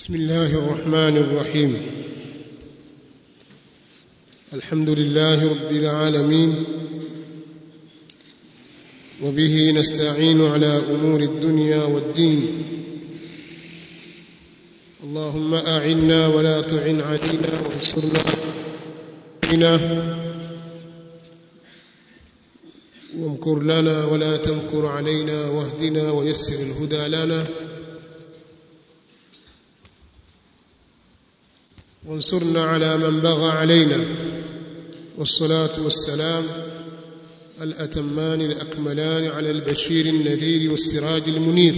بسم الله الرحمن الرحيم الحمد لله رب العالمين وبه نستعين على امور الدنيا والدين اللهم اعنا ولا تعن علينا وانصرنا علينا وامكر لنا ولا تمكر علينا واهدنا ويسر الهدى لنا وانصرنا على من بغى علينا والصلاة والسلام الأتمان الأكملان على البشير النذير والسراج المنير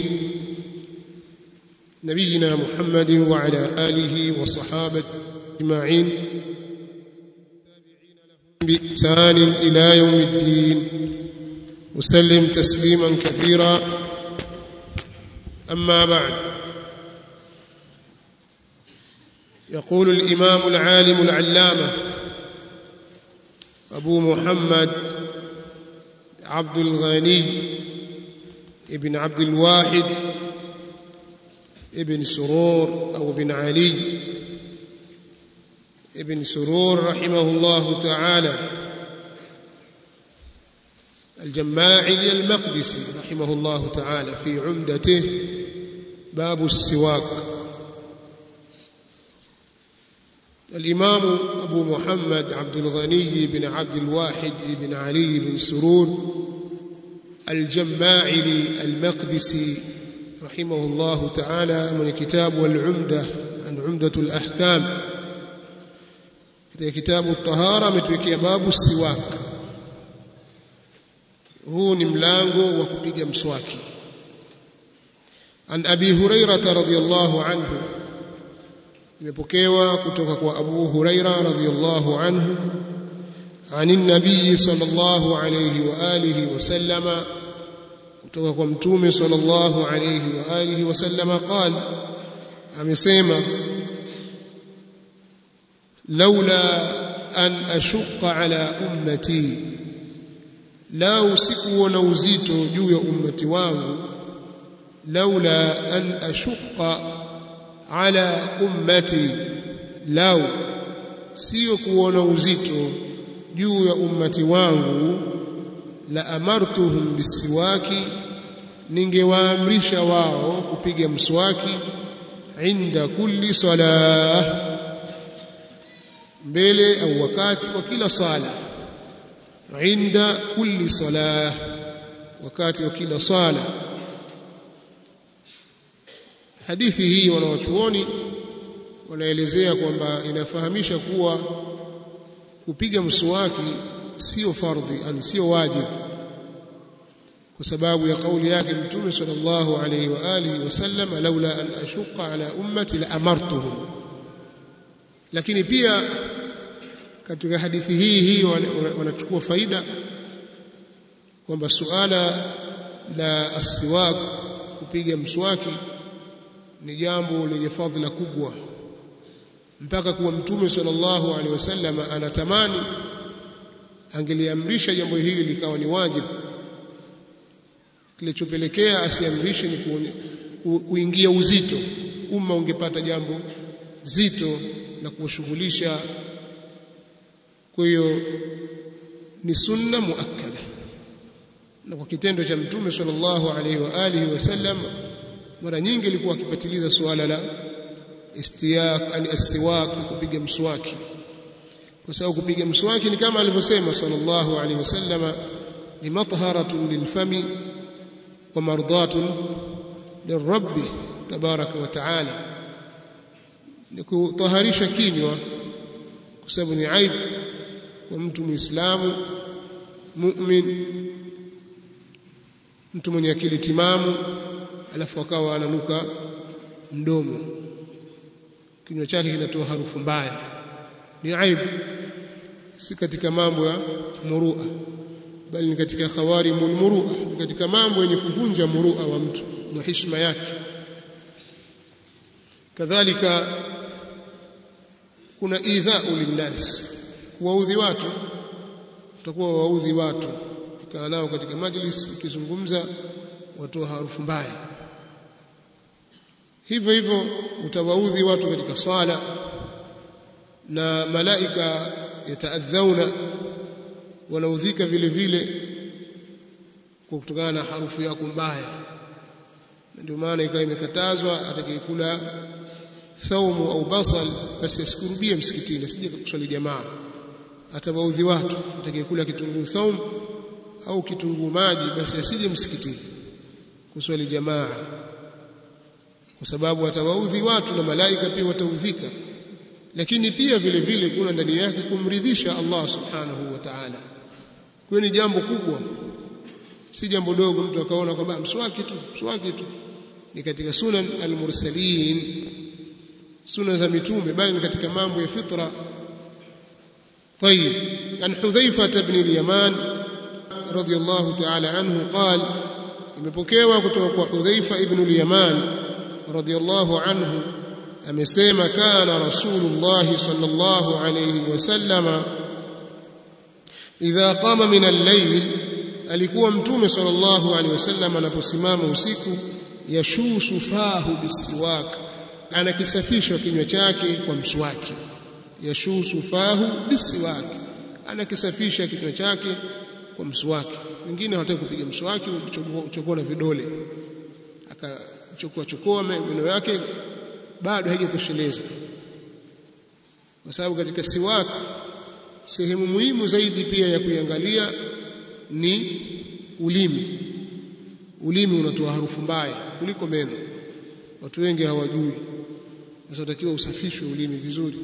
نبينا محمد وعلى آله وصحابته أجمعين بإحسان إلى يوم الدين وسلم تسليما كثيرا أما بعد يقول الإمام العالم العلامة أبو محمد عبد الغني ابن عبد الواحد ابن سرور أو ابن علي ابن سرور رحمه الله تعالى الجماعي المقدسي رحمه الله تعالى في عمدته باب السواك الإمام أبو محمد عبد الغني بن عبد الواحد بن علي بن سرور الجماعلي المقدسي رحمه الله تعالى من كتاب والعمدة عن عمدة الأحكام katika kitabu tahara ametuwekea babu siwak huu ni mlango wa kupiga mswaki an abi hurairata radhiyallahu anhu imepokewa kutoka kwa abu huraira radhiyallahu anhu عن النبي صلى الله عليه واله وسلم kutoka kwa mtume صلى الله عليه واله وسلم قال amesema لولا أن أشق على أمتي لا usikuwa na uzito juu ya ummati wangu laula an ashqa ala ummati lau sio kuona uzito juu ya ummati wangu la amartuhum bisiwaki ningewaamrisha wao kupiga mswaki inda kulli salah mbele au wakati wa kila sala inda kulli salah wakati wa kila sala hadithi hii wanawachuoni wanaelezea kwamba inafahamisha kuwa kupiga mswaki sio fardhi ani sio wajibu kwa sababu ya kauli yake mtume sallallahu alayhi wa alihi wasallam laula an ashuqa ala ummati la amartuhum lakini pia katika hadithi hii hii wanachukua faida kwamba suala la asiwak kupiga mswaki ni jambo lenye fadhila kubwa mpaka kuwa mtume sallallahu alaihi wasallam anatamani angeliamrisha jambo hili likawa ni wajibu kilichopelekea asiamrishe ni kuingia uzito umma ungepata jambo zito la kuwashughulisha kwa hiyo ni sunna muakkada na kwa kitendo cha mtume sallallahu alaihi wa alihi wasallam mara nyingi alikuwa akipatiliza suala la istiyak ani asiwak kupiga mswaki kwa sababu kupiga mswaki ni kama alivyosema sallallahu alaihi wasallam ni matharatun lilfami wa mardatun lirabbi tabaraka wa taala ni kutaharisha kinywa kwa sababu ni aibu kwa mtu muislamu mu'min mtu mwenye akili timamu alafu akawa ananuka mdomo kinywa chake kinatoa harufu mbaya ni aibu si katika mambo ya murua bali ni katika khawarimul murua ni katika mambo yenye kuvunja murua wa mtu na heshima yake kadhalika kuna idhau linnas kuwaudhi watu utakuwa waudhi watu ukikaa nao katika majlis ukizungumza watoa harufu mbaya hivyo hivyo utawaudhi watu katika sala na malaika yataadhauna wanaudhika vile vile kwa kutokana na harufu yako mbaya ndio maana ikawa imekatazwa atakayekula thaumu au basal basi asikurubie msikitini asije kuswali jamaa atawaudhi watu atakayekula kitunguu thaum au kitunguu maji basi asije msikitini kuswali jamaa kwa sababu atawaudhi watu na malaika pia wataudhika lakini pia vile vile kuna ndani yake kumridhisha Allah subhanahu wa ta'ala kwa ni jambo kubwa si jambo dogo mtu akaona kwamba mswaki tu mswaki tu ni katika sunan al-mursalin sunna za mitume bali ni katika mambo ya fitra طيب عن حذيفة بن اليمان رضي الله تعالى عنه قال imepokewa kutoka kwa Hudhaifa ibn al-Yaman radiyallahu anhu amesema kana rasulullah sallallahu alayhi wasallama idha qama min al-layl alikuwa mtume sallallahu alayhi wasallam anaposimama usiku yashusu fahu bisiwak anakisafisha kinywa chake kwa mswaki yashusu fahu bisiwak anakisafisha kinywa chake kwa mswaki wengine hawataka kupiga mswaki uchokoa na vidole akachokoa chokoa meno yake bado haijatosheleza kwa sababu katika siwak sehemu muhimu zaidi pia ya kuiangalia ni ulimi ulimi unatoa harufu mbaya kuliko meno watu wengi hawajui sasa utakiwa usafishwe ulimi vizuri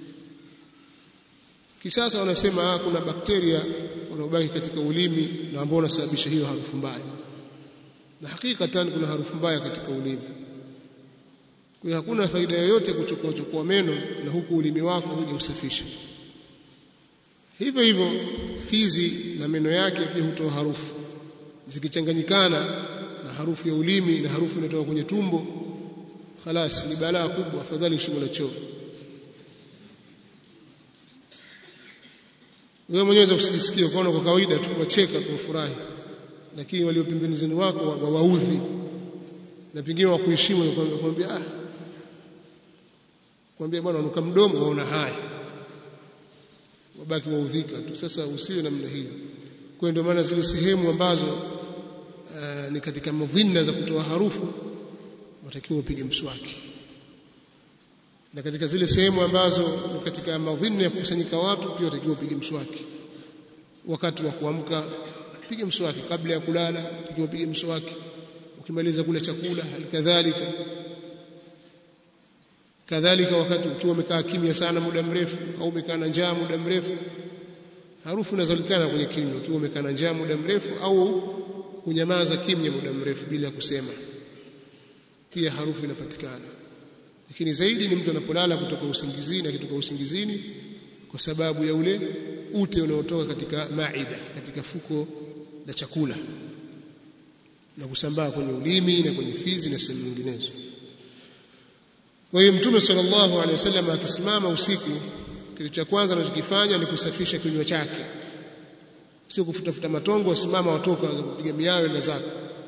kisasa wanasema kuna bakteria wanaobaki katika ulimi na ambao wanasababisha hiyo harufu mbaya na hakikatan kuna harufu mbaya katika ulimi kwa hiyo hakuna faida yoyote kuchukua chukua meno na huku ulimi wako huja usafishe hivyo hivyo fizi na meno yake pia hutoa harufu zikichanganyikana na harufu ya ulimi na harufu inatoka kwenye tumbo khalas ni balaa kubwa afadhali shimo la choo wewe mwenyewe usijisikie ukaona kwa kawaida tu wacheka tu furahi lakini walio pembeni wako wawaudhi na pengine wakuheshimu na kwambia ah kwambia bwana unuka mdomo waona haya wabaki waudhika tu sasa usiwe namna hiyo kwa ndio maana zile sehemu ambazo uh, ni katika madhina za kutoa harufu watakiwa upige mswaki na katika zile sehemu ambazo ni katika madhina ya kukusanyika watu pia watakiwa upige mswaki wakati wa kuamka pige mswaki kabla ya kulala utakiwa upige mswaki ukimaliza kula chakula halikadhalika kadhalika wakati ukiwa umekaa kimya sana muda mrefu au umekaa na njaa muda mrefu harufu inazolikana kwenye kinywa ukiwa umekaa na njaa muda mrefu au kunyamaza kimya muda mrefu bila kusema pia harufu inapatikana lakini zaidi ni mtu anapolala kutoka usingizini akitoka usingizini kwa sababu ya ule ute unaotoka katika maida katika fuko la chakula na kusambaa kwenye ulimi na kwenye fizi na sehemu nyinginezo kwa hiyo mtume sallallahu alaihi wasallam akisimama usiku kitu cha kwanza anachokifanya ni kusafisha kinywa chake sio kufutafuta matongo wasimama watoka kupiga miayo na zako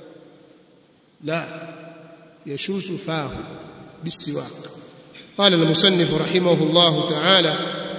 la yashusu fahu bisiwak قال المصنف رحمه الله تعالى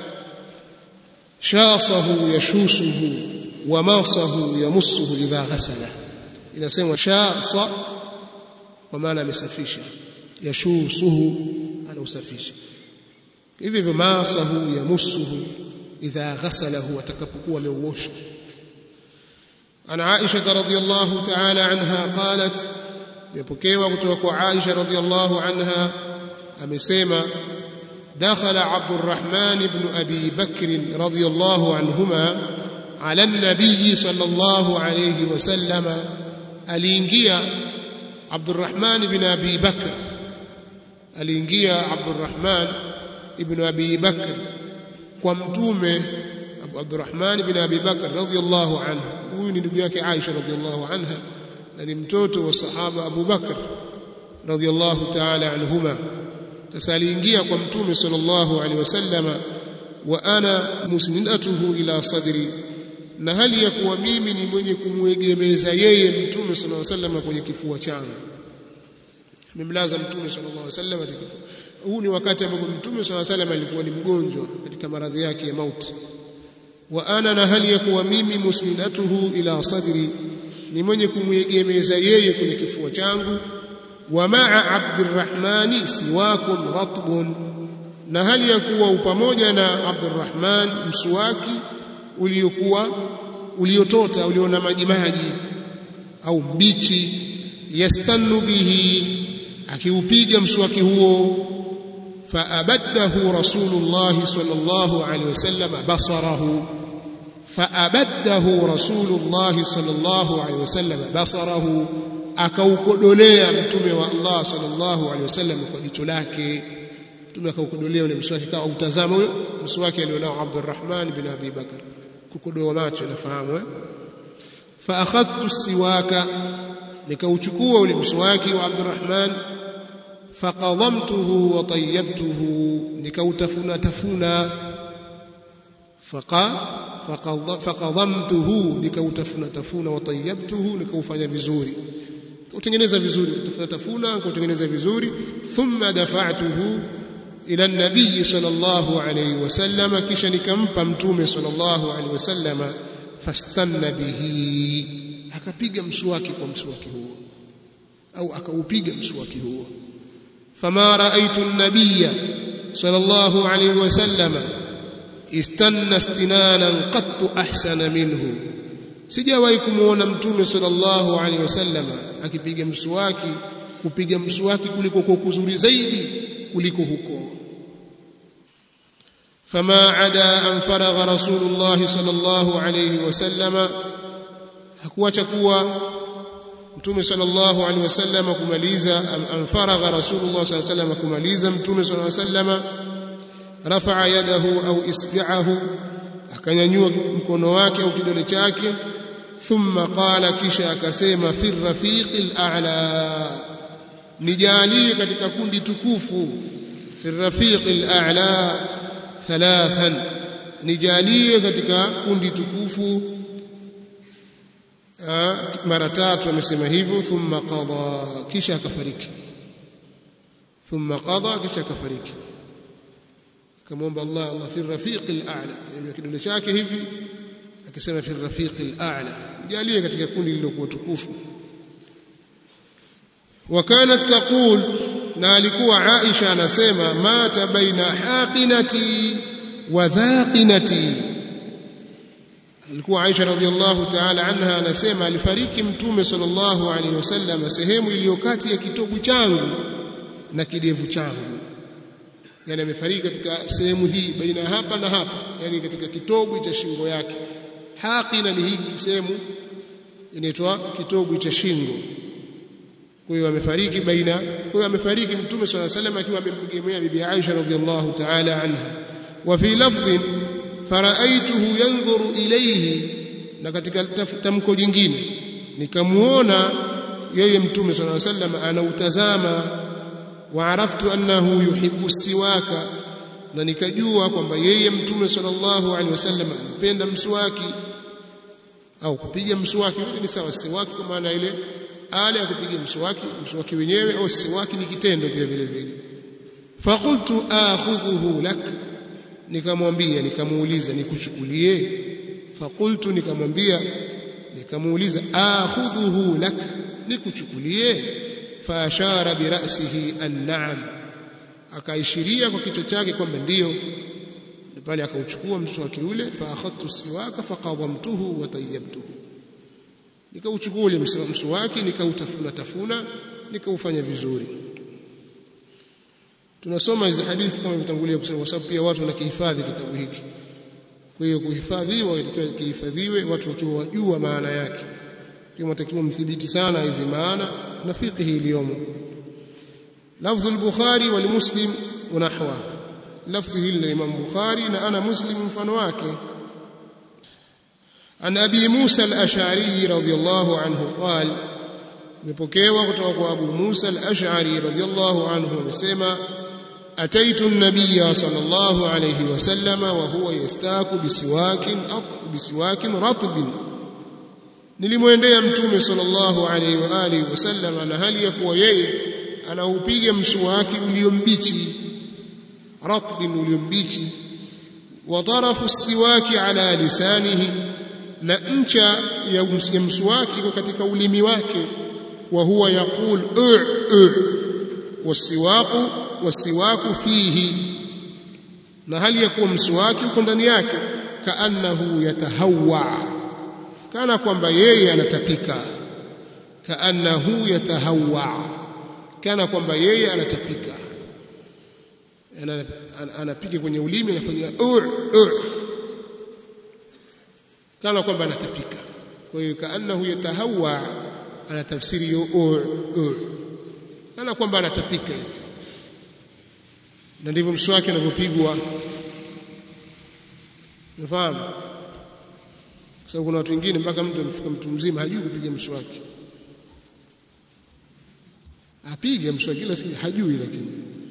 شاصه يشوسه وماصه يمسه إذا غسله inasema shasa kwa maana amesafisha yashusuhu anausafisha hivi hivyo masahu yamusuhu idha ghasalahu atakapokuwa ameuosha عن عائشة رضي الله تعالى عنها قالت يبكيوا kutoka عائشة رضي الله عنها amesema دخل عبد الرحمن بن أبي بكر رضي الله عنهما على النبي صلى الله عليه وسلم aliingia Abdurrahman ibn Abi Bakr aliingia Abdurrahman ibn Abi Bakr kwa mtume Abdurrahman ibn Abi Bakr radhiyallahu anhu huyu ni ndugu yake Aisha radhiyallahu anha na ni mtoto wa sahaba Abu Bakr radhiyallahu ta'ala anhuma sasa aliingia kwa mtume sallallahu alaihi wasallama wa ana musnidatuhu ila sadri na hali ya kuwa mimi ni mwenye kumwegemeza yeye mtume sallallahu alaihi wasallam kwenye kifua changu tumemlaza mtume sallallahu alaihi wasallam huu ni wakati ambapo mtume sallallahu alaihi wasallam alikuwa ni mgonjwa katika maradhi yake ya mauti wa ana na hali ya kuwa mimi musnidatuhu ila sadri ni mwenye kumwegemeza yeye kwenye kifua changu wa maa abdirrahmani siwakum ratbun na hali ya kuwa pamoja na abdurrahman msuwaki uliokuwa uliotota uliona maji maji au mbichi yastannu bihi akiupiga mswaki huo faabaddahu rasulullah sallallahu alaihi wasallam basarahu faabaddahu rasulullah sallallahu alaihi wasallam basarahu akaukodolea mtume wa Allah sallallahu alaihi wasallam kwa jicho lake mtume akaukodolea ule mswaki kama utazama huyo mswaki alionao Abdurrahman bin Abi Bakar kukodoa macho nafahamu eh fa akhadtu siwaka nikauchukua ule mswaki wa Abdurrahman faqadhamtuhu wa tayyabtuhu nikautafuna tafuna faqa faqadhamtuhu nikautafuna tafuna wa tayyabtuhu nikaufanya vizuri kutengeneza vizuri kutafuna tafuna kutengeneza vizuri thumma dafa'tuhu ila nabii sallallahu alayhi wasallam kisha nikampa mtume sallallahu alayhi wasallam fastanna bihi akapiga mswaki kwa mswaki huo au akaupiga mswaki huo fama raaitu an-nabiyya sallallahu alayhi wasallam istanna istinanan qattu ahsana minhu sijawahi kumuona mtume sallallahu alaihi wasallam akipiga mswaki kupiga mswaki kuliko kwa kuzuri zaidi kuliko huko fama ada an faragha rasulullah sallallahu alaihi wasallam hakuacha kuwa mtume sallallahu alaihi wasallam kumaliza an faragha rasulullah sallallahu alaihi wasallam kumaliza mtume sallallahu alaihi wasallam rafa'a yadahu au isbi'ahu akanyanyua mkono wake au kidole chake thumma qala kisha akasema fi rafiqil a'la nijalie katika kundi tukufu fi rafiqil a'la thalathan nijalie katika kundi tukufu mara tatu amesema hivyo thumma qada kisha akafariki thumma qada kisha akafariki kamwomba Allah Allah fi rafiqil a'la yani kidole chake hivi akisema fi rafiqil a'la jalie katika kundi lililokuwa tukufu wa kanat taqul na alikuwa Aisha anasema mata baina haqinati wa dhaqinati alikuwa Aisha radhiallahu ta'ala anha anasema alifariki mtume sallallahu alaihi wasallam sehemu iliyo kati ya kitovu changu na kidevu changu yani amefariki katika sehemu hii baina hapa na hapa yani katika kitovu cha shingo yake haqina ni hii sehemu inaitwa kitovu cha shingo kwa hiyo amefariki baina kwa hiyo amefariki mtume swalla salam akiwa amemgemea bibi Aisha radhiallahu ta'ala anha wa fi lafdhin faraaituhu yanzuru ilayhi na katika tamko jingine nikamuona yeye mtume swalla salam anautazama wa araftu annahu yuhibbu siwaka na nikajua kwamba yeye mtume sallallahu alaihi wasallam anapenda mswaki au kupiga mswaki yote ni sawa siwaki kwa maana ile ala ya kupiga mswaki mswaki wenyewe au siwaki ni kitendo pia vile vile faqultu akhudhuhu lak nikamwambia nikamuuliza nikuchukulie faqultu nikamwambia nikamuuliza akhudhuhu lak nikuchukulie faashara birasihi an-na'am akaishiria kwa kichwa chake kwamba ndiyo pale akauchukua mswaki ule fa akhadtu siwaka faqadhamtuhu wa tayyabtuhu nikauchukua ule mswaki nikautafuna tafuna nikaufanya vizuri tunasoma hizi hadithi kama vitangulia kusema kwa sababu pia watu wanakihifadhi kitabu hiki kwa hiyo kuhifadhiwa kihifadhiwe watu wakiwa wajua maana yake kwa mtakiwa mthibiti sana hizi maana na fiqhi iliyomo lafdhu al-bukhari wal muslim wa nahwa lafdhi hili la imam bukhari na ana muslim mfano wake an abi musa al-ash'ari radiyallahu anhu qala nipokewa kutoka kwa abu musa al-ash'ari radiyallahu anhu amesema أتيت النبي صلى الله عليه وسلم وهو يستاك بسواك بسواك رطب nilimwendea mtume sallallahu alaihi wa alihi wasallam na hali ya kuwa yeye anaupiga mswaki uliombichi ratbin uliombichi wa tarafu siwaki ala lisanihi na ncha ya mswaki iko katika ulimi wake wa huwa yaqul wasiwaqu wasiwaku fihi na hali ya kuwa mswaki uko ndani yake kaannahu yatahawwa kana kwamba yeye anatapika kaannahu yatahawwa kana kwamba yeye anatapika anapiga kwenye ulimi anafanya kana kwamba anatapika kwa hiyo kaannahu yatahawwa ana tafsiri hiyo kana kwamba anatapika hivi na ndivyo mswaki unavyopigwa unafahamu kwa sababu kuna watu wengine mpaka mtu amefika mtu mzima hajui kupiga mswaki apige mswaki kila siku hajui lakini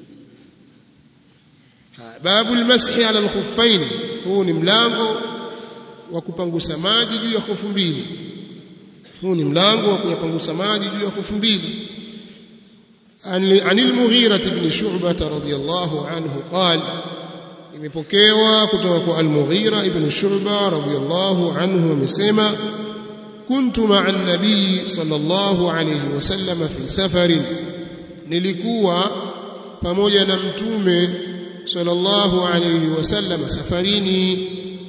babu almashi ala alkhuffain huu ni mlango wa kupangusa maji juu ya hofu mbili huu ni mlango wa kuyapangusa maji juu ya hofu mbili عن المغيرة بن شعبة رضي الله عنه قال imepokewa kutoka kwa al-Mughira ibn Shu'ba radiyallahu anhu amesema kuntu ma'a an-nabiy sallallahu alayhi wasallam fi safarin nilikuwa pamoja na mtume sallallahu alayhi wasallam safarini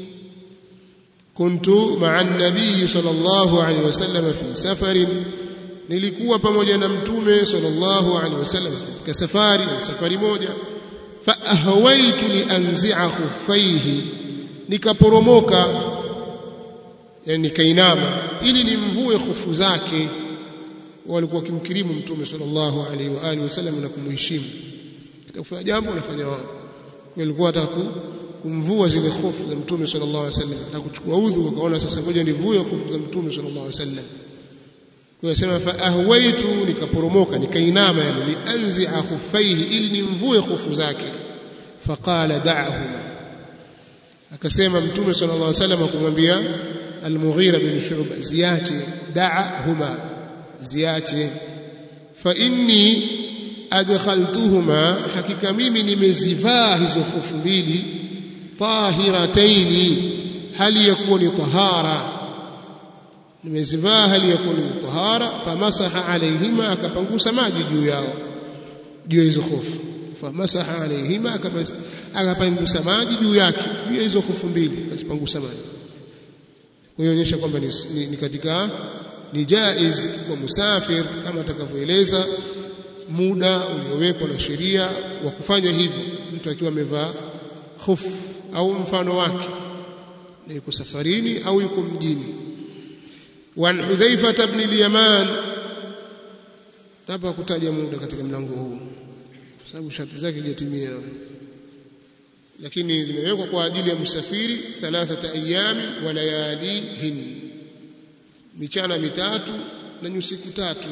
kuntu ma'a an-nabiy sallallahu alayhi wasallam fi safarin nilikuwa pamoja na mtume sallallahu alaihi wasallam katika safari safari moja fa ahwaitu li anzi'a khuffaihi nikaporomoka yani nikainama ili nimvue khufu zake walikuwa kimkirimu mtume sallallahu alaihi wa alihi wasallam na kumheshimu kufanya jambo anafanya wao walikuwa wataka kumvua zile khufu za mtume sallallahu alaihi wasallam na kuchukua udhu wakaona sasa ngoja nivue khufu za mtume sallallahu alaihi wasallam Kuyasema fa ahwaitu nikaporomoka nikainama yani lianzi'a khuffaihi ili nimvue khufu zake faqala da'huma akasema mtume sallallahu alaihi wasallam kumwambia al-Mughira bin Shu'ba ziache da'huma ziache fa inni adkhaltuhuma hakika mimi nimezivaa hizo khufu mbili tahirataini hali yakuwa ni tahara nimezivaa hali ya kuwa ni tahara famasaha alaihima akapangusa maji juu yao juu ya hizo hofu famasaha alaihima akapangusa maji juu yake juu ya hizo hofu mbili akazipangusa maji kwa hiyo onyesha kwamba ni, ni, ni katika ni jaiz kwa musafir kama atakavyoeleza muda uliowekwa na sheria wa kufanya hivyo mtu akiwa amevaa hofu au mfano wake na yuko safarini au yuko mjini وعن حذيفة بن اليمان tapa kutaja muda katika mlango huu kwa sababu sharti zake hajatimia lakini zimewekwa kwa ajili ya msafiri thalathata ayami wa layalihin michana mitatu na nyusiku tatu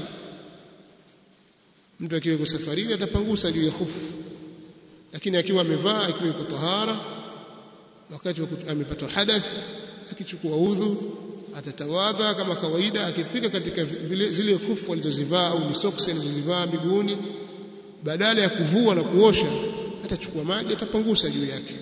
mtu akiwa yuko safarini atapangusa juu ya khufu lakini akiwa amevaa akiwa yuko tahara wakati amepata hadath akichukua udhu atatawadha kama kawaida akifika katika vile, zile khufu alizozivaa au ni soksi alizozivaa miguuni badala ya kuvua na kuosha atachukua maji atapangusa juu yake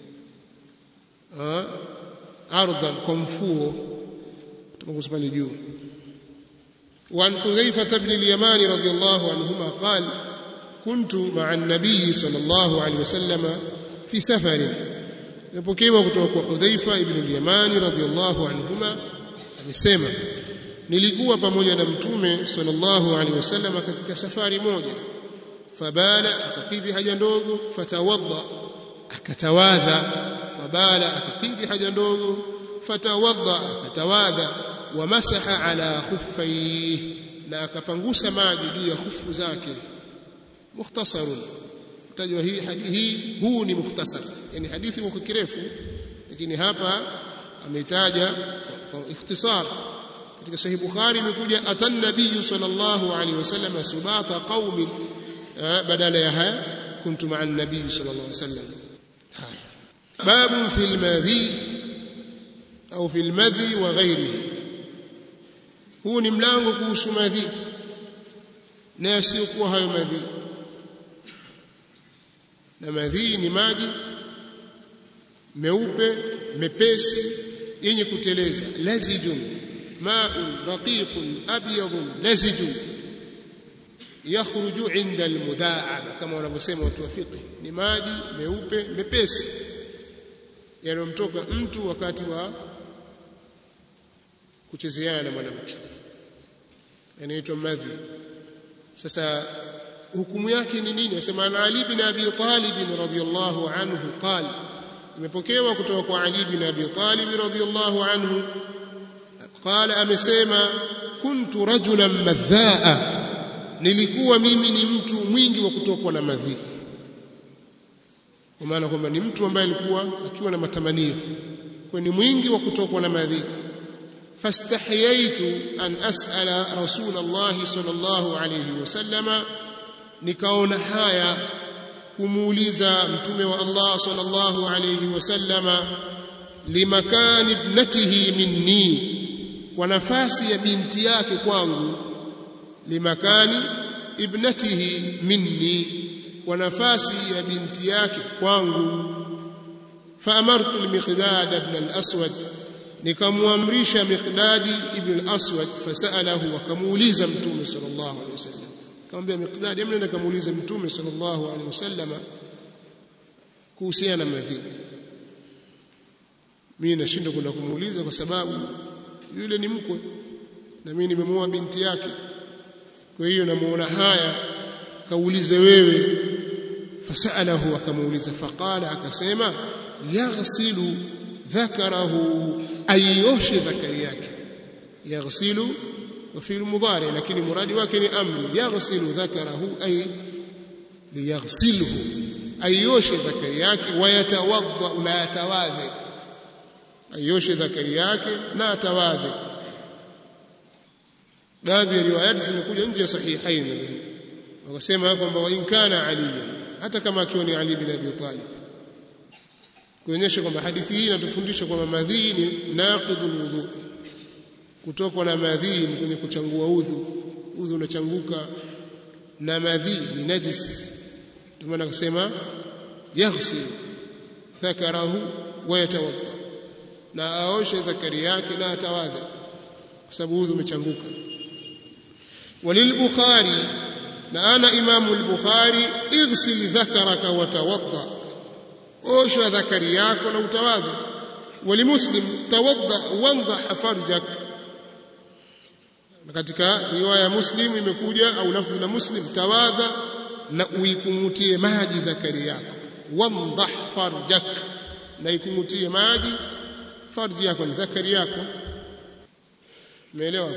ardhan kwa mfuo atapangusa pale juu وعن حذيفة بن اليمان رضي الله عنهما قال كنت مع النبي صلى الله عليه وسلم في سفر يpokewa kutoka kwa Hudhaifa ibn al-Yamani radhiyallahu anhuma amesema nilikuwa pamoja na mtume sallallahu alaihi wasallam katika safari moja fabala akakidhi haja ndogo fatawadha akatawadha fabala akakidhi haja ndogo fatawadha akatawadha wamasaha ala khuffaihi na akapangusa maji juu ya khufu zake mukhtasarun tajwa hii hadithi huu ni mukhtasar yani hadithi iko kirefu lakini hapa ameitaja kwa ikhtisar katika sahih bukhari imekuja atan nabiy sallallahu alaihi wasallam subata qaumin badala ya haya kuntu ma'a an-nabiy sallallahu alaihi wasallam haya babu fil madhi au fil madhi wa ghairihi huu ni mlango kuhusu madhi na yasiyokuwa hayo madhi na madhi ni maji meupe mepesi yenye kuteleza lazijun ma'un raqiqun abyadun lazijun yakhruju inda almudaaba kama wanavyosema watu wa fiqh ni maji meupe mepesi yanayomtoka mtu wakati wa kuchezeana na mwanamke yanaitwa madhi sasa hukumu yake ni nini asema ana ali bin abi talib radhiyallahu anhu qala imepokewa kutoka kwa ali bin abi talib radhiyallahu anhu qala amesema kuntu rajulan madhaa nilikuwa mimi ni mtu mwingi wa kutokwa na madhi kwa maana kwamba ni mtu ambaye alikuwa akiwa na matamanio kwa ni mwingi wa kutokwa na madhi fastahyaitu an as'ala rasul Allah sallallahu alayhi wasallama nikaona haya kumuuliza mtume wa Allah sallallahu alayhi wasallama limakan ibnatihi minni kwa nafasi ya binti yake kwangu limakani ibnatihi minni kwa nafasi ya binti yake kwangu faamartu al-miqdad ibn al-aswad nikamwamrisha miqdadi ibn al-aswad fasalahu akamuuliza mtume sallallahu alayhi wasallam akamwambia miqdad hebu nenda kamuulize mtume sallallahu alayhi wasallam kuhusiana na madhi mimi nashindwa kwenda kumuuliza kwa sababu yule ni mkwe na mimi nimemuoa binti yake kwa hiyo namuona haya kaulize wewe fasalahu akamuuliza faqala akasema yaghsilu dhakarahu ayoshe dhakari yake yaghsilu وفي المضارع لكن مراد wake امر يغسل ذكره اي ليغسله ayoshe dhakari yake wayatawadha na atawadhe ayoshe dhakari yake na atawadhe baadhi ya riwayati zimekuja nje ya sahihain nadhani wakasema kwamba wa in kana ali hata kama akiwa ni ali bin abi talib kuonyesha kwamba hadithi hii inatufundisha kwamba madhii ni naqidul wudu kutokwa na madhii ni kwenye kuchangua udhu udhu unachanguka na madhii ni najis ndio maana akasema yaghsil thakarahu wa yatawadda na aoshe dhakari yake na atawadha kwa sababu udhu umechanguka وللبخاري نانا امام البخاري اغسل ذكرك وتوضا اوشى ذكري yako na utawadha ولمسلم توضا وانضح فرجك katika riwaya muslim imekuja au lafzi la muslim tawadha na uikumutie maji dhakari yako wandah farjak na ikumutie maji farji yako ni dhakari yako umeelewa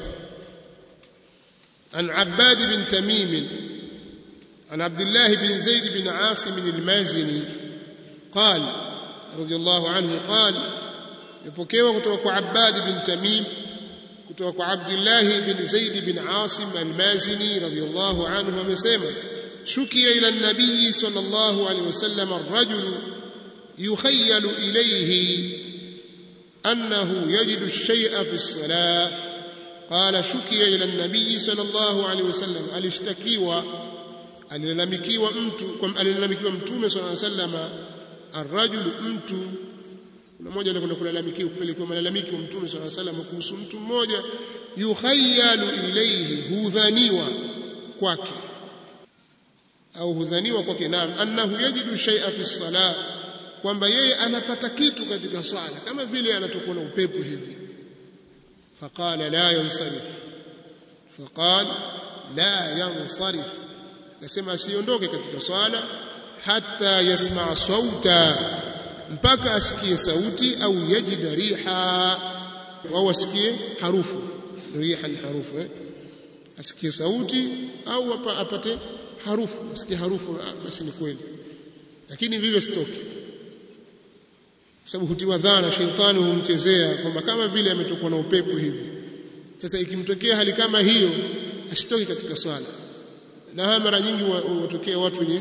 عن عباد بن تميم عن عبد الله بن زيد بن عاصم المازني قال رضي الله عنه قال يبوكيوا kutoka kwa Abbad bin Tamim kutoka kwa Abdullah bin Zaid bin Asim al-Mazini radiyallahu anhu amesema shukiya ila an-nabiy sallallahu alayhi wasallam ar-rajul yukhayyalu ilayhi annahu yajidu ash-shay'a fi as-salah قال شكي الى النبي صلى الله عليه وسلم alishtakiwa alilalamikiwa mtu alilalamikiwa mtume صلى الله عليه وسلم الرجل mtu kuna mmoja alikwenda kulalamikiwa kupelekwa malalamiko mtume صلى الله عليه وسلم kuhusu mtu mmoja yukhayyalu ilayhi hudhaniwa kwake au hudhaniwa kwake naam annahu yajidu shay'a fi salah kwamba yeye anapata kitu katika swala kama vile anatokwa na upepo hivi فقال لا ينصرف فقال لا ينصرف akasema asiondoke katika swala hata yasma sauta mpaka asikie sauti au yajida riha au asikie harufu riha ni harufu eh? asikie sauti au apate harufu asikie harufu basi ni kweli lakini vivyo sitoke sababu hutiwa dhana sheitani humchezea kwamba kama vile ametokwa na upepo hivi sasa ikimtokea hali kama hiyo asitoke katika swala na haya mara nyingi watokea watu wenye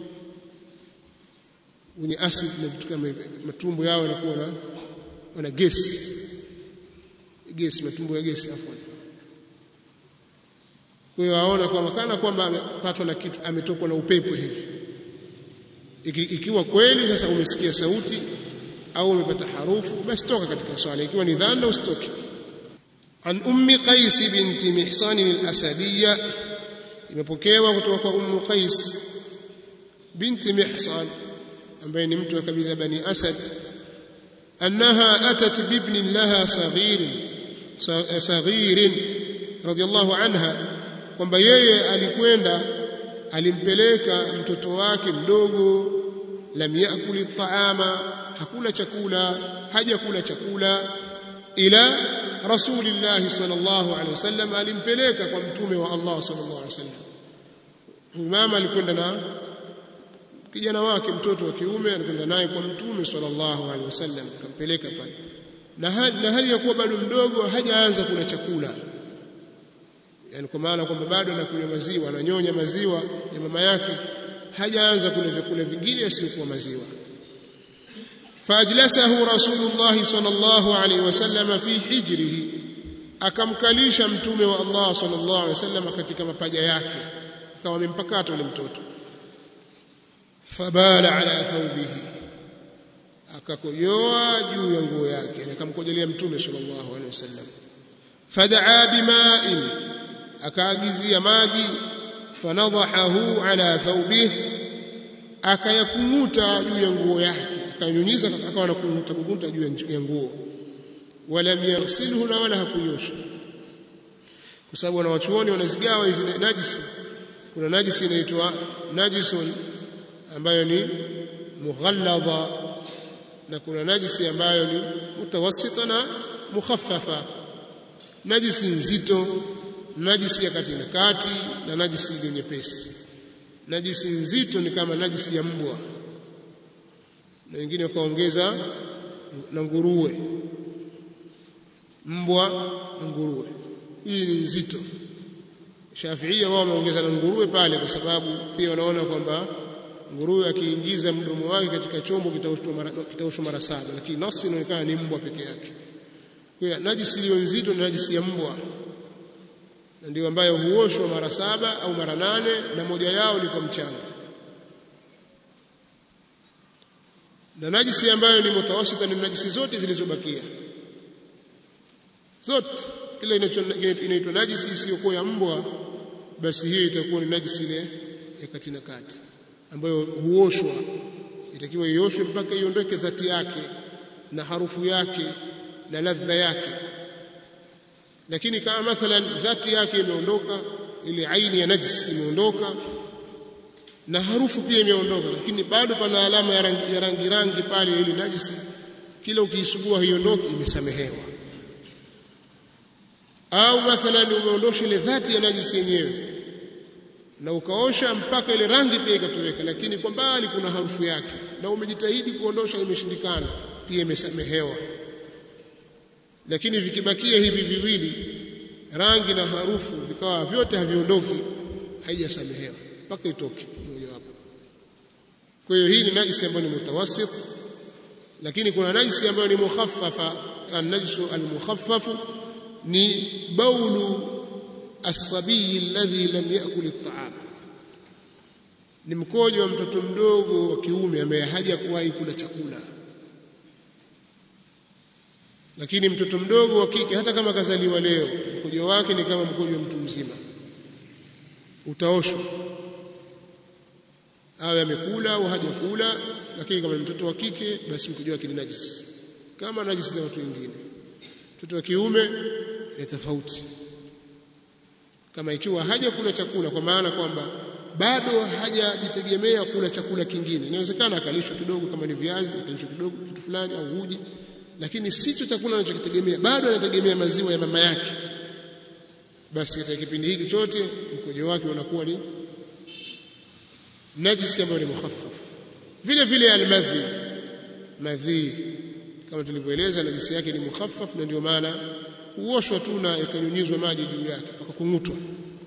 wenye acid na vitu kama hivyo matumbo yao yanakuwa na wana gesi gesi matumbo ya gesi afwan kwa hiyo aona kwamba kana kwamba amepatwa na kitu ametokwa na upepo hivi Iki, ikiwa kweli sasa umesikia sauti au umepata harufu basi toka katika swala ikiwa ni dhana usitoke an ummi qais binti mihsan al-asadiyya imepokewa kutoka kwa ummu qais binti mihsan ambaye ni mtu wa kabila bani asad annaha atat bibnin laha saghirin saghirin radiyallahu anha kwamba yeye alikwenda alimpeleka mtoto wake mdogo lam yakuli taama hakula chakula hajakula chakula ila rasulillahi sallallahu alaihi wasallam alimpeleka kwa mtume wa Allah sallallahu alaihi wasallam mama alikwenda na kijana wake mtoto wa kiume alikwenda naye kwa mtume sallallahu alaihi wasallam akampeleka pale na hali, na hali ya kuwa bado mdogo hajaanza kula chakula yani kwa maana kwamba bado anakunywa maziwa ananyonya maziwa ya mama yake hajaanza kula vyakula vingine yasiyokuwa maziwa فاجلسه رسول الله صلى الله عليه وسلم في حجره akamkalisha mtume wa Allah sallallahu alaihi wasallam katika mapaja yake akawa amempakata yule mtoto fabala ala thawbihi akakojoa juu ya nguo yake akamkojelea mtume sallallahu alaihi wasallam fadaa bima'in akaagizia maji fanadhahu ala thawbihi akayakumuta juu ya nguo yake akanyunyiza akawa anakunguta kunguta juu ya nguo walam yaghsilhu na wala hakuyosha kwa sababu wanawachuoni wanazigawa hizi najisi kuna najisi inaitwa najisun ambayo ni mughalladha na kuna najisi ambayo ni mutawassita na mukhaffafa najisi nzito najisi ya kati na kati na najisi ile nyepesi najisi nzito ni kama najisi ya mbwa na wengine wakaongeza na nguruwe mbwa na nguruwe hii ni nzito Shafiia wao wameongeza na nguruwe pale kwa sababu pia wanaona kwamba nguruwe akiingiza mdomo wake katika chombo kitaoshwa mara, kitaoshwa mara saba lakini nasi inaonekana ni mbwa peke yake kwa hiyo najisi iliyo nzito ni najisi ya mbwa na ndio ambayo huoshwa mara saba au mara nane na moja yao ni kwa mchanga na najisi ambayo ni mutawasita ni najisi zote zilizobakia zote kile inaitwa najisi isiyokuwa ya mbwa basi hiyo itakuwa ni najisi ile ya kati na kati ambayo huoshwa itakiwa ioshwe mpaka iondoke dhati yake na harufu yake na ladha yake lakini kama mathalan dhati yake imeondoka ile aini ya najisi imeondoka na harufu pia imeondoka lakini bado pana alama ya rangi, ya rangi rangi pale ile najisi kila ukiisugua haiondoki imesamehewa au mathalan umeondosha ile dhati ya najisi yenyewe na ukaosha mpaka ile rangi pia ikatoweka lakini kwa mbali kuna harufu yake na umejitahidi kuondosha imeshindikana pia imesamehewa lakini vikibakia hivi viwili rangi na harufu vikawa vyote haviondoki haijasamehewa mpaka itoke mojawapo kwa hiyo hii ni najisi ambayo ni mutawassit lakini kuna najisi ambayo ni mukhaffafa an-najsu al-mukhaffafu ni baulu as-sabiy alladhi lam yakul at-ta'am ni mkojo wa mtoto mdogo wa kiume ambaye hajakuwahi kula chakula lakini mtoto mdogo wa kike hata kama kazaliwa leo mkojo wake ni kama mkojo wa mtu mzima utaoshwa awe amekula au hajakula lakini kama mtoto wa kike basi mkojo wake ni najisi kama najisi za watu wengine mtoto wa kiume ni tofauti kama ikiwa hajakula chakula kwa maana kwamba bado hajajitegemea kula chakula kingine inawezekana akalishwa kidogo kama ni viazi akalishwa kidogo kitu fulani au uji lakini sicho chakula anachokitegemea bado anategemea maziwa ya mama yake basi katika kipindi hiki chote mkojo wake unakuwa ni najisi ambayo ni mukhaffaf vile vile almadhi madhi kama tulivyoeleza najisi yake ni mukhaffaf na ndio maana huoshwa tu na ikanyunyizwa maji juu yake mpaka kungutwa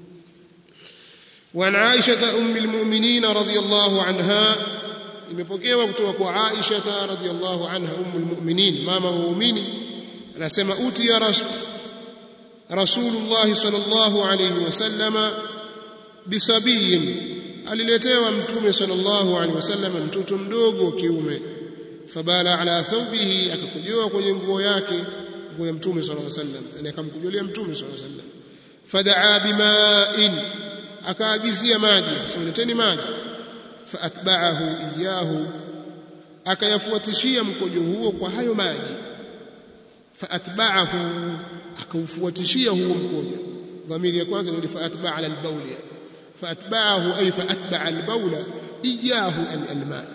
وعن عائشة أم المؤمنين رضي الله عنها imepokewa kutoka kwa Aisha radhiyallahu anha ummul mu'minin mama wa muumini anasema uti ya rasul rasulullah sallallahu alayhi wasallama bisabiyin aliletewa mtume sallallahu alaihi wasallam mtoto mdogo kiume fabala ala thawbihi akakujoa kwenye nguo yake nguo ya mtume sallallahu alaihi wasallam yani akamkujolea mtume sallallahu alaihi wasallam fadaa bima'in akaagizia maji simuleteni maji faatba'ahu iyahu akayafuatishia mkojo huo kwa hayo maji faatba'ahu akaufuatishia huo mkojo dhamiri ya kwanza ni faatba'a ala albawl faatba'ahu ay faatba'a albawla iyahu alma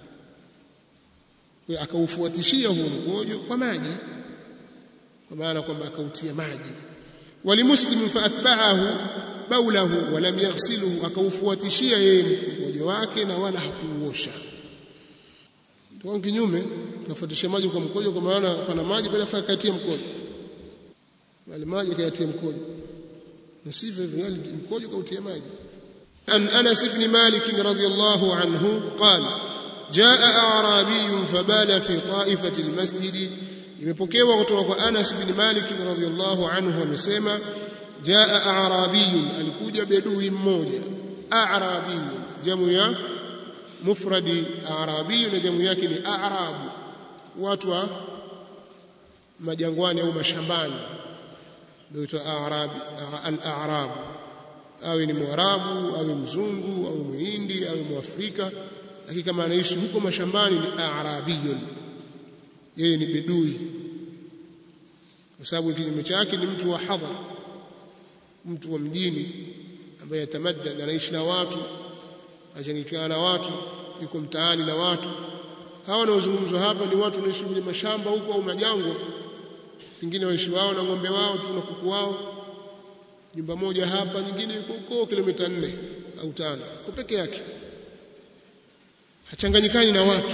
akaufuatishia huo mkojo kwa maji kwa maana kwamba akautia maji walimuslim faatba'ahu baulahu walam yaghsiluhu akaufuatishia yeye mkojo wake na wala hakuuosha kwa kinyume kafuatisha maji kwa mkojo kwa maana pana maji pale afaa katia mkojo wale maji kayatia mkojo na sivyo hivyo mkojo kautia maji an Anas ibn Malik radhiyallahu anhu qala jaa a'rabi fabala fi ta'ifati almasjid imepokewa kutoka kwa Anas ibn Malik radhiyallahu anhu amesema jaa a'rabiyun alikuja bedui mmoja a'rabiyun jamu ya mufradi a'rabiyun na jamu yake ni a'rabu watu wa majangwani au mashambani ndio itwa a'rabi al-a'rab awe ni mwarabu awe mzungu au muhindi au mwafrika lakini kama anaishi huko mashambani ni a'rabiyun yeye ni bedui kwa sababu kinyume chake ni mtu wa hadhar mtu wa mjini ambaye atamadda anaishi na watu achangikana na watu yuko mtaani na watu hawa wanaozungumzwa hapa ni watu wanaishi kwenye mashamba huko au majangwa pengine waishi wao na ng'ombe wao tu na kuku wao nyumba moja hapa nyingine yuko huko kilomita nne au tano kwa peke yake hachanganyikani na watu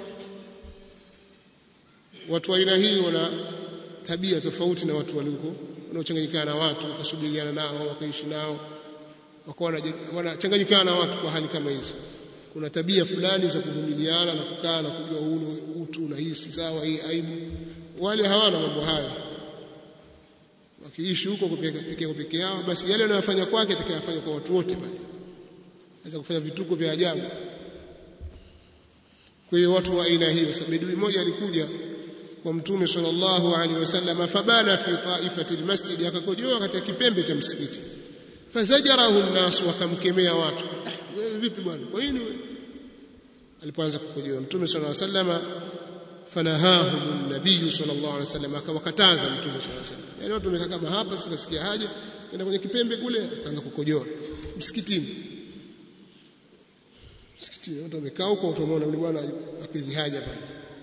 watu wa aina hii wana tabia tofauti na watu waliko wanaochanganyikana na watu wakasubiriana nao wakaishi nao wakawa wanachanganyikana na watu kwa hali kama hizo kuna tabia fulani za kuvumiliana na kukaa na kujua huu utu na hii si sawa hii aibu wale hawana mambo hayo wakiishi huko peke peke yao basi yale wanayofanya kwake atakayofanya kwa watu wote pale anaweza kufanya vituko vya ajabu kwa hiyo watu wa aina hiyo sabidui mmoja alikuja kwa mtume sallallahu alaihi wasallam fabala fi taifati almasjid akakojoa katika kipembe cha msikiti fazajarahu an-nas wakamkemea watu wewe vipi bwana kwa nini alipoanza kukojoa mtume sallallahu alaihi wasallam fanahahu an-nabiy sallallahu alaihi wasallam akawakataza mtume sallallahu alaihi wasallam yani watu wamekaa kama hapa sikasikia haja kwenda kwenye kipembe kule akaanza kukojoa msikitini msikitini watu wamekaa huko utaona yule bwana akidhi haja pale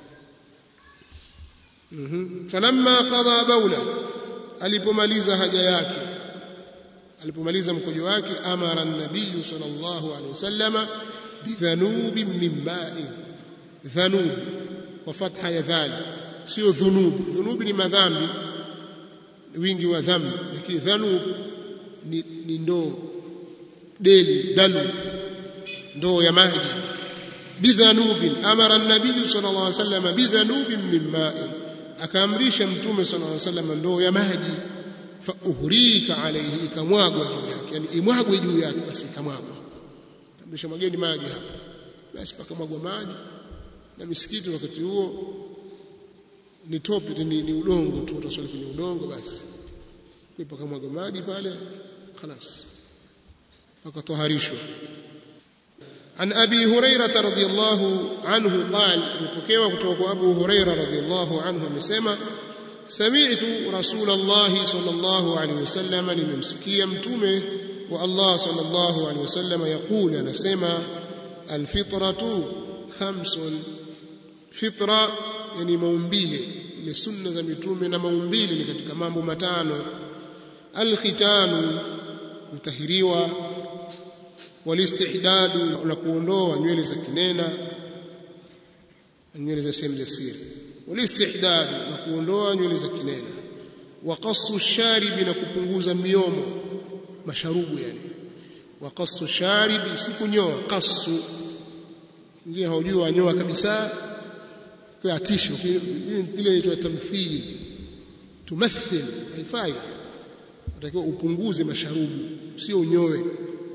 mhm falamma qada baula alipomaliza haja yake alipomaliza mkojo wake amara an-nabiy sallallahu alaihi wasallama bidhanubin min ma'i dhanub kwa fatha ya dhal sio dhunub dhunub ni madhambi wingi wa dhambi lakini dhanub ni, ni ndoo deli dalu ndoo ya maji bidhanubin amara an-nabiy sallallahu alaihi wasallam bidhanubin min ma'in akaamrisha mtume sallallahu alaihi wasallam ndoo ya maji fa uhrika alayhi ikamwagwa juu yake yani imwagwe juu yake basi ikamwagwa amrisha mageni maji hapa basi pakamwagwa maji na misikiti wakati huo ni tope ni, ni udongo tu utaswali kwenye udongo basi pakamwagwa maji pale خلاص pakatoharishwa عن أبي هريرة رضي الله عنه قال مبكيوا kutoka أبو هريرة رضي الله عنه amesema سمعت رسول الله صلى الله عليه وسلم nimemsikia mtume wa Allah صلى الله عليه وسلم يقول anasema الفطرة خمس fitra yani maumbile ile sunna za mitume na maumbile ni katika mambo matano alkhitanu kutahiriwa walistihdadu na kuondoa nywele za kinena nywele za sehemu za siri walistihdadu na kuondoa nywele za kinena waqassu sharibi na kupunguza miomo masharubu yani waqassu sharibi si kunyoa qassu ngine haujui wanyoa kabisa kwa atisho ile inaitwa tamthil tumathil haifai unatakiwa upunguze masharubu sio unyoe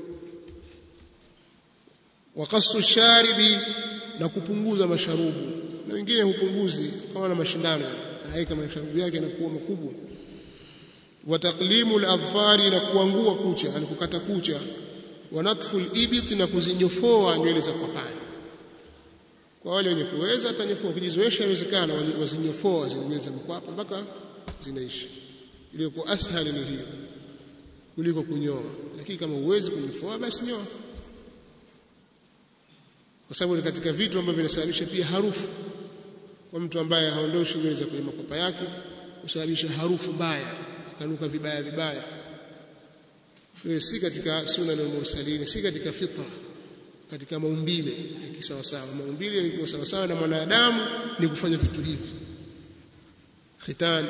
waqassu sharibi na kupunguza masharubu na wengine hupunguzi kama na mashindano haika masharubu yake yanakuwa makubwa wa taqlimu al-adfari na kuangua kucha yani kukata kucha wa natfu al-ibit na kuzinyofoa nywele za kwapani kwa wale wenye kuweza atanyofoa kujizoesha inawezekana wazinyofoa zile nywele za kwapa mpaka zinaisha iliyokuwa ashali ni hiyo kuliko kunyoa lakini kama uwezi kunyofoa basi nyoa kwa sababu ni katika vitu ambavyo vinasababisha pia harufu kwa mtu ambaye haondoshi nywele za kwenye makwapa yake husababisha harufu mbaya akanuka vibaya vibaya hiyo si katika sunna na mursalini si katika fitra katika maumbile ya sawa sawa maumbile ni sawa sawa na mwanadamu ni kufanya vitu hivi khitan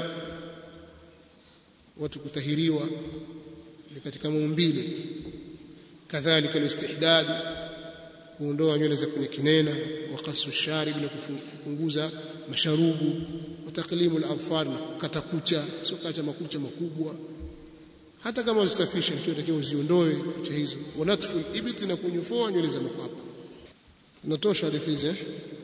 watu kutahiriwa ni katika maumbile kadhalika alistihdad kuondoa nywele za kwenye kinena wa qasu sharib na kupunguza masharubu wa taqlimu al-adfar na kukata kucha sio kata makucha makubwa hata kama usafishe ikiwa takiwa uziondoe kucha hizo wa natfu al-ibti na kunyofoa nywele za makwapa inatosha hadithi hizi eh